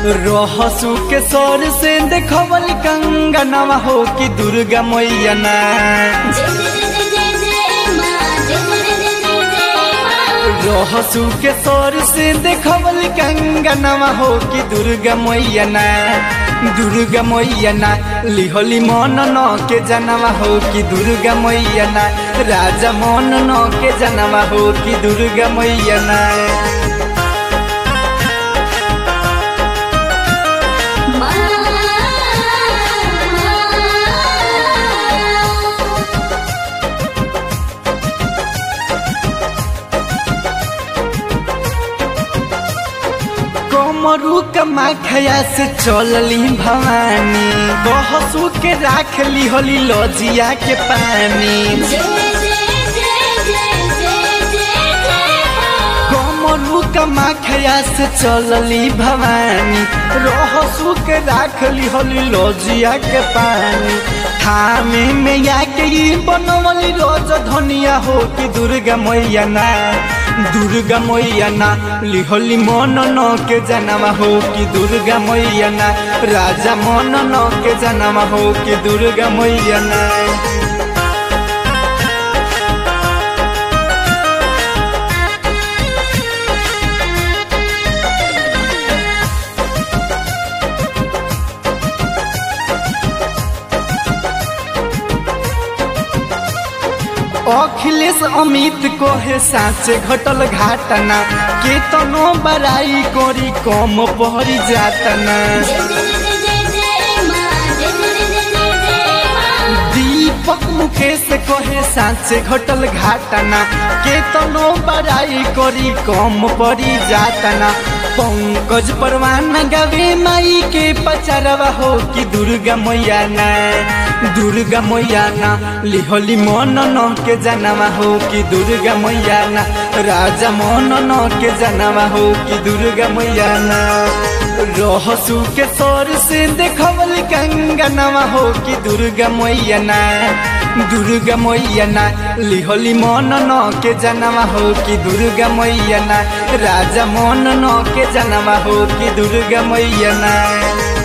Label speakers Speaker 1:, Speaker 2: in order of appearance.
Speaker 1: रहसु के सर से देखवल कंगनवा हो कि दुर्गा मैया ना
Speaker 2: जय जय जय जय जय माँ जय जय जय जय जय माँ
Speaker 1: रहसु के सर से देखवल कंगनवा हो कि दुर्गा मैया ना दुर्गा मैया ना लिहली मन न के जनवा हो कि दुर्गा मैया ना राजा मन न के जनवा हो कि दुर्गा मैया ना कमरू कमाखया से चलली भवानी बहसू के राख ली होली लजिया के पानी
Speaker 2: जय जय जय जय जय जय जय माँ
Speaker 1: कमरू कमाखया से चलली भवानी रहसू के राख ली होली लजिया के पानी थामे में या के ई बनवली रोज धनिया हो कि दुर्गा मैया ना दुर्गा मैया ना लिहली मन न के जनवा हो कि दुर्गा मैया ना राजा मन न के जनवा हो कि दुर्गा मैया ना अखिलेश अमित को है साँचे घटल घाटना के तनो बड़ाई करी कम पहरी जातना
Speaker 2: जय जय जय जय जय माँ जय जय जय जय जय माँ
Speaker 1: दीपक मुकेश कहे साँचे घटल घाटना के तनो बड़ाई करी कम पड़ी जातना पंकज परवाना गवे माई के पचरवा हो कि दुर्गा मैया ना दुर्गा मैया ना लिहली मन न के जनवा हो कि दुर्गा मैया ना राजा मन न के जनवा हो कि दुर्गा मैया ना रहसु के सर से देखवल कंगनवा हो कि दुर्गा मैया ना दुर्गा मैया ना लिहली मन न के जनवा हो कि दुर्गा मैया ना राजा मन न के जनवा हो कि दुर्गा मैया ना